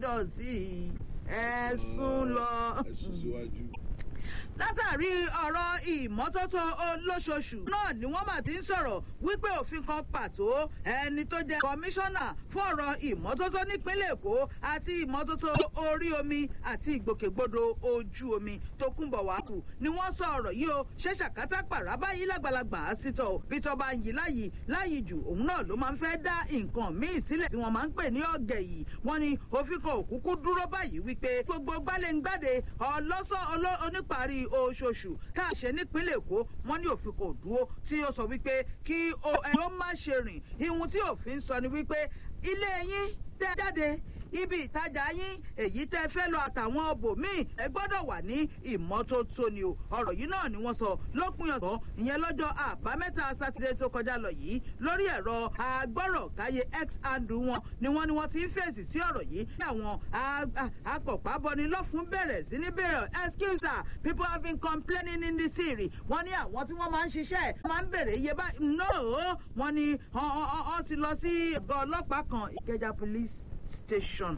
dọ̀tí ẹ̀sùn lọ. ẹ̀sùn síwájú. látàrí ọ̀rọ̀ ìmọ́tótó olóṣooṣù náà ni wọ́n bá ti ń sọ̀rọ̀ wípé òfin kan pàtó ẹni tó jẹ́ kọmíṣánná fún ọ̀rọ̀ ìmọ́tótó nípínlẹ̀ èkó àti ìmọ́tótó orí omi àti ìgbòkègbodò ojú omi tó kúnbọ̀ wá kù ni wọ́n sọ ọ̀rọ̀ yìí o ṣé ṣàkátà pàrà báyìí lágbàlagbà á sí tọ̀ bí tọ́ bá ń yí láyìí láyìí jù òun náà ló máa ń fẹ́ dá nǹkan míì sílẹ̀ tí wọ́n máa ń pè ní ọ̀gẹ̀ yìí wọ́n ní òfin kan òkúkú dúró báyìí wípé gbogbo gbálẹ̀-ń-gbàdé ọlọ́sọ oníparí oṣooṣù tá a ṣe nípínlẹ̀ èkó wọ́n ní òfin kò dúró tí ó sọ wípé kí ẹ ó má ṣe rìn ihun tí òfin sọ ni wípé ilé yín tẹ́ jáde ibi ìtajà yín èyí tẹ́ fẹ́ lọ àtàwọn ọbòmíì ẹ gbọ́dọ̀ wà ní ìmọ́tótó ni o ọ̀rọ̀ yìí náà ni wọ́n sọ lópin ọ̀sán ìyẹn lọ́jọ́ àbámẹ́ta sátidé tó kọjá lọ yìí lórí ẹ̀rọ agbọ́rọ̀káyé x handle wọn ni wọ́n ni wọ́n ti ń fèsì sí ọ̀rọ̀ yìí ní àwọn akọ̀pábọni lọ́fun bẹ̀rẹ̀ sí ní bẹ̀rẹ̀ excuse her people have been complaining in the city wọ́n ní àwọn tí wọ́n máa ń ṣiṣẹ́ máa ń bèrè iye báyìí no wọ́n ní wọ́n ti lọ sí ọgọ́ ọlọ́pàá kan ìkẹjà police station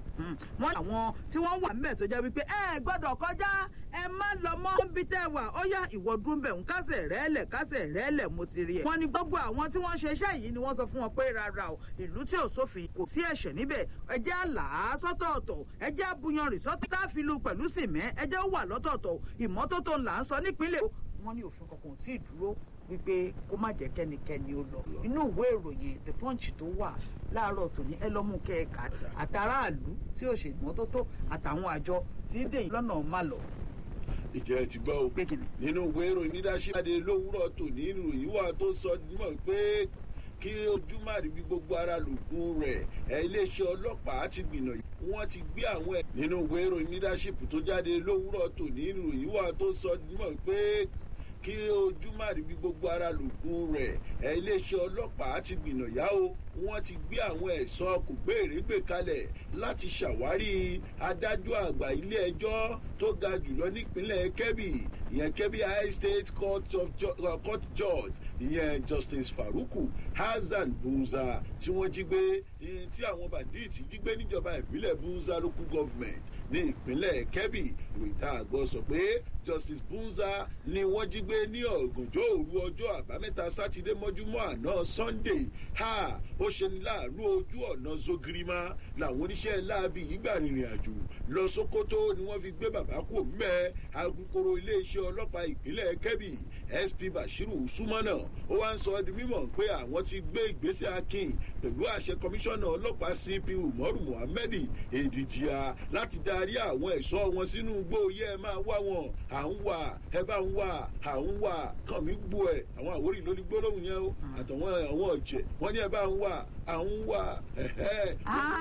wọ́n àwọn tí wọ́n wà níbẹ̀ tó jẹ́ wípé ẹ gbọ́dọ̀ kọjá ẹ má lọ mọ́ níbi tẹ́ wà ó yá ìwọ dúró bẹ̀ ń kásẹ̀ rẹ́lẹ̀ kásẹ̀ rẹ́lẹ̀ mo ti rí ẹ̀. wọ́n ní gbogbo àwọn tí wọ́n ṣe iṣẹ́ yìí ni wọ́n sọ fún wọn pé rárá o ìlú tí ò sófin kò sí ẹ̀ṣẹ̀ níbẹ̀ ẹ jẹ́ àlà sọ́tọ̀ọ̀tọ̀ ẹ jẹ́ àbúyanrìn sọ́tọ̀ tá a fi lu pẹ̀lú sìmẹ́ ẹ jẹ́ ó wà lọ́tọ̀ọ̀tọ̀ ìmọ́tótó là ń sọ nípínlẹ̀ wọ́n ní òfin kankan tí ì dúró wípé kó má jẹ́ kẹ́nikẹ́ni ó lọ inú ìwé ìròyìn the punch tó wà láàárọ̀ tòní ẹ lọ́mú kẹ́ẹ̀ka àtàràlú tí ò ṣe ìmọ́tótó àtàwọn àjọ tí dèyìn lọ́nà má lọ. ìjẹ́ ẹ ti gbọ́ o nínú ìwé ìròyìn leadership adé lówùrọ̀ tòní ìròyìn wà tó sọ mọ̀ pé kí ojú má rí bí gbogbo ara lògùn rẹ̀ ẹ iléeṣẹ́ ọlọ́pàá ti gbìnà wọ́n ti gbé àwọn ẹ̀ nínú ìwé ìròyìn leadership tó jáde lówùrọ̀ tòní ìròyìn wà tó sọ mọ̀ pé kí ojú má rí bí gbogbo ara lògùn rẹ̀ ẹ iléeṣẹ́ ọlọ́pàá ti gbìnà yá o wọ́n ti gbé àwọn ẹ̀ṣọ́ kò gbèrègbè kalẹ̀ láti ṣàwárí adájọ́ àgbà ilé ẹjọ́ tó ga jùlọ nípínlẹ̀ kebbi ìyẹn kebbi high state court of uh, court judge ìyẹn justice faruku hasan bunza tí wọ́n jí gbé tí àwọn bandits jí gbé níjọba ìbílẹ̀ bunza local government ní ìpínlẹ̀ kebbi ìròyìn tá a gbọ́ sọ pé justice bunza ni wọ́n jí gbé ní ọ̀gànjọ́ òru ọjọ́ àbámẹ́ta sátidé mọ́júmọ́ àná sunday ha ó ṣe ní láàánú ojú ọ̀nà zogirima làwọn oníṣẹ́ láabi ìgbà rìnrìn àjò lọ sokoto ni wọ́n fi gbé bàbá kò mẹ́ alukoro iléeṣẹ́ ọlọ́pàá ìpínlẹ̀ kebbi sp bashiru sumana ó wá ń sọ ọ́ di mímọ̀ pé àwọn ti gbé ìgbésẹ̀ akin pẹ̀lú àṣẹ kọmíṣánná ọlọ́pàá cp umaru muhammed èdìjìá láti darí àwọn ẹ̀ṣọ́ wọn sínú igbó yẹ ẹ máa wá wọn à ń wà ẹ bá ń wà à ń wà kàn mí gbó ẹ àwọn àwòrán lórí gbólóhùn yẹn o àtàwọn àwọn ọ̀jẹ̀ wọ́n ní ẹ bá ń wà à ń wà ẹ̀hẹ́.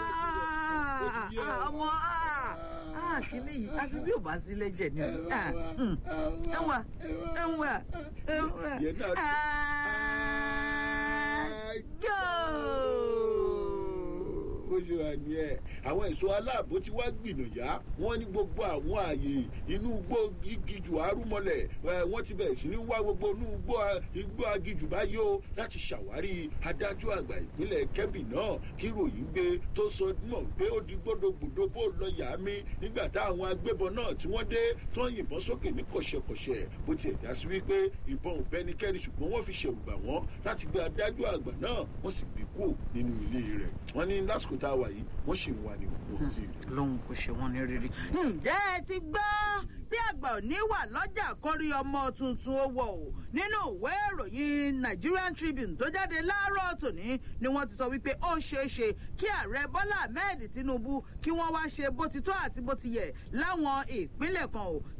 ọmọ kíní yìí àfi bí ò bá sí lẹ́jẹ̀ ni ẹwà ẹwà ẹwà bó ṣe wà ní ẹ àwọn ẹ̀ṣọ́ aláàbò tí wá gbìnàyà wọ́n ní gbogbo àwọn ààyè inú igbó gígijù arúmọlẹ̀ wọ́n ti bẹ̀rẹ̀ sí ní wá gbogbo inú igbó agijù báyìí o láti ṣàwárí adájọ́ àgbà ìpínlẹ̀ kẹ́bì náà kí ròyìn gbé tó sọ mọ̀ pé ó di gbódògbòdò bó lọ yà á mí nígbà táwọn agbébọn náà tí wọ́n dé tó ń yìnbọn sókè ní kọ̀ṣẹ̀kọ̀ṣẹ̀ bó tiẹ̀ já sí wípé ìbọn ò bẹ́nikẹ́ni ṣùgbọ́n wọ́n fi ṣẹ̀rù bà wọ́n láti gbé adájọ́ àgbà náà wọ́n sì gbé kú nínú ilé rẹ̀ wọ́n ní lásìkò tá a wà yìí wọ́n sì ń wà ní wọn ti rí. lóhun kò ṣe wọn ní rírí. ǹjẹ́ ẹ ti gbọ́ bí àgbà òní wà lọ́jà kórí ọmọ tuntun owó o nínú ìwé ìròyìn nigerian tribune tó jáde láàárọ̀ tòní ni wọ́n ti sọ wípé ó ṣeé ṣe kí ààrẹ bọ́lá ahmed tinubu kí wọ́n wá ṣe bó ti tó àti bó ti yẹ láwọn ìpínlẹ̀ kan o